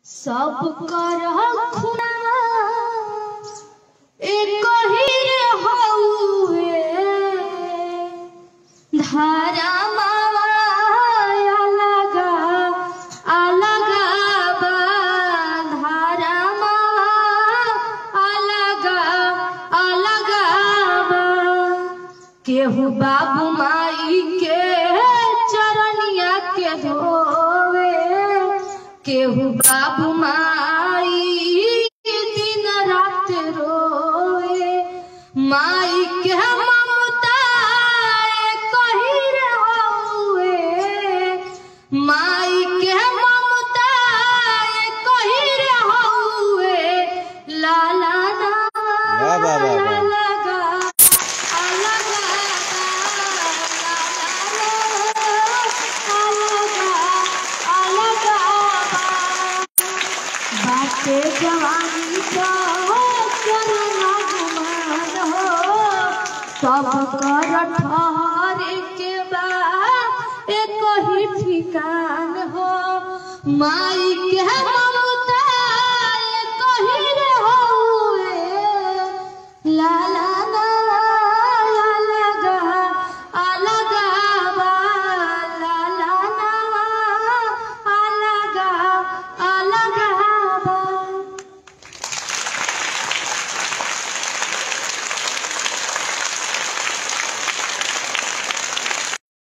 सब कर खुना एक ही हउए धारा मावा अलगा अलगा बा धारा मावा अलगा अलगा बा केहू बाबू माई के चरनिया के धोवे केहू बाबू माई दिन रात रोवे माई के ममता कही रहुए माई के ममता कही रहुए लाला ना वाह, वाह, वाह, वाह। लगा अलगा अलगा बाटे जवानी का करना गुमान हो सब कर ठहरे के बाद एक ही ठिकान हो माई